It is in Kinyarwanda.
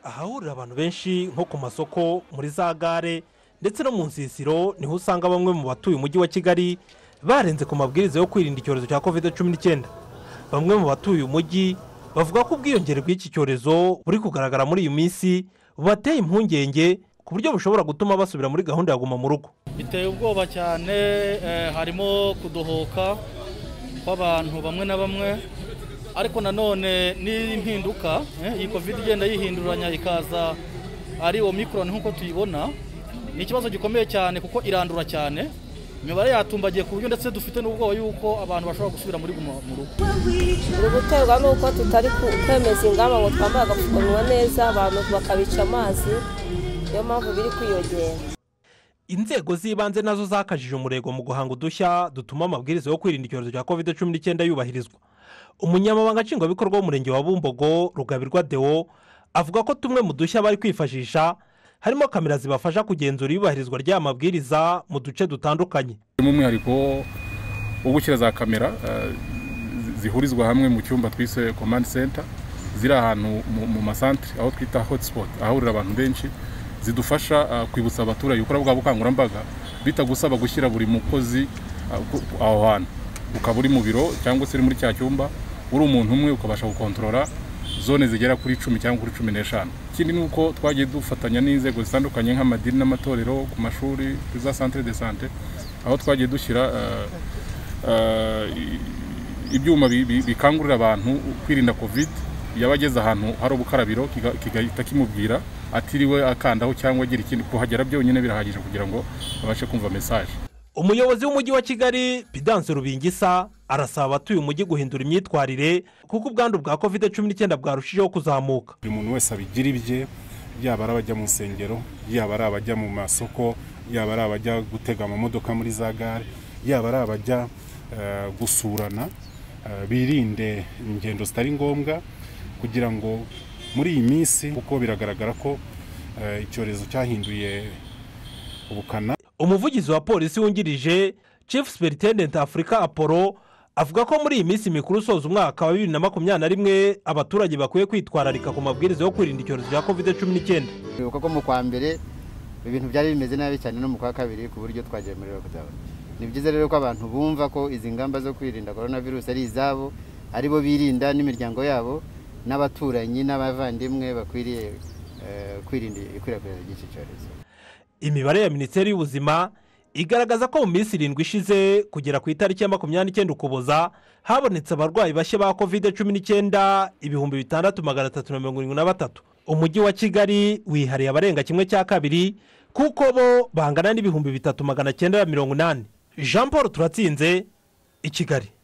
ahahurira abantu benshi nko ku masoko muri za gare ndetse no mu nsisiro niho usanga bamwe mu batuye umujyi wa kigali barenze ku mabwiriza yo kwirinda icyorezo cya covid cumi n'icyenda bamwe mu batuye umujyi bavuga ko ubwiyongere bw'iki cyorezo buri kugaragara muri iyi minsi bubateye impungenge ku buryo bushobora gutuma basubira muri gahunda ya guma mu rugo biteye ubwoba cyane eh, harimo kudohoka kw'abantu bamwe na bamwe ariko nanone n'impinduka eh, iyi covid igenda yihinduranya ikaza ari omicron nk'uko tuyibona ni ikibazo gikomeye cyane kuko irandura cyane imibare yatumbagiye ku buryo ndetse dufite n'ubwoba y'uko abantu bashobora gusubira muri guma mu rugo buri guterwa n'uko tutari ku- kwemeza ingamba ngo twambare agapfukamunwa neza abantu bakabica amazi niyo mpamvu biri kwiyongera inzego z'ibanze nazo zakajije umurego mu guhanga udushya dutuma amabwiriza yo kwirinda icyorezo cya covid cumi n'icyenda yubahirizwa umunyamabanga nshingwabikorwa w'umurenge wa bumbogo rugabirwa deo avuga ko tumwe mu dushya bari kwifashisha harimo kamera zibafasha kugenzura iyubahirizwa ry'aya mabwiriza mu duce dutandukanye harimo umwihariko wo gushyira za kamera eh, zi- zihurizwa hamwe mu cyumba twise command center ziri ahantu mu- mu masantere aho twita hotspot ahahurira abantu benshi zidufasha eh, kwibutsa abaturage gukora bwa bukangurambaga bitagusaba gushyira buri mukozi eh, ku- ku- aho hantu ukaba uri mu biro cyangwa se uri muri cya cyumba uri umuntu umwe ukabasha gukontorora zone zigera kuri cumi cyangwa kuri cumi n'eshanu ikindi ni uko twagiye dufatanya n'inzego zitandukanye nk'amadini n'amatorero ku mashuri kuri za centre de sante aho twagiye dushyira eh, eh, i- ibyuma bi- bi- bikangurira abantu kwirinda covid yaba ageze ahantu hari ubukarabiro kiga- kigahita kimubwira atiriwe akandaho cyangwa agira ikindi kuhagera byonyine birahagije kugira ngo abashe kumva mesaje umuyobozi w'umujyi wa kigali pidanse rubingisa arasaba abatuye umujyi guhindura imyitwarire kuko ubwandu bwa covid cumi n'icyenda bwarushijeho kuzamuka buri muntu wese abigira ibye yaba ari abajya mu nsengero yaba ari abajya mu masoko yaba ari abajya gutega amamodoka muri za gare yaba ari abajya eh, gusurana eh, birinde ingendo zitari ngombwa kugira ngo muri iyi minsi kuko biragaragara ko eh, icyorezo cyahinduye ubukana umuvugizi wa polisi wungirije chief superintendent afurika apollo avuga ko muri iyi minsi mikuru usoza umwaka wa bibiri na makumyabiri na rimwe abaturage bakwiye kwitwararika ku mabwiriza yo kwirinda icyorezo cya covid cumi n'icyenda twibuka ko mu kwa mbere ibintu byari bimeze nabi cyane no mu kwa kabiri ku buryo twagera muri lockdown ni byiza rero ko abantu bumva ko izi ngamba zo kwirinda korona virusi ari izabo ari bo birinda n'imiryango yabo n'abaturanyi n'abavandimwe bakwiriye eh, kwirinda ikwirakwira ry'iki cyorezo imibare ya minisiteri y'ubuzima igaragaza ko mu minsi irindwi ishize kugera ku itariki ya makumyabiri n'icyenda ukuboza habonetse abarwayi bashya ba covid cumi n'icyenda ibihumbi bitandatu magana atatu na mirongo irindwi na batatu umujyi wa kigali wihariye abarenga kimwe cya kabiri kuko bo bangana n'ibihumbi bitatu magana cyenda na mirongo inani jean paul turatsinze i kigali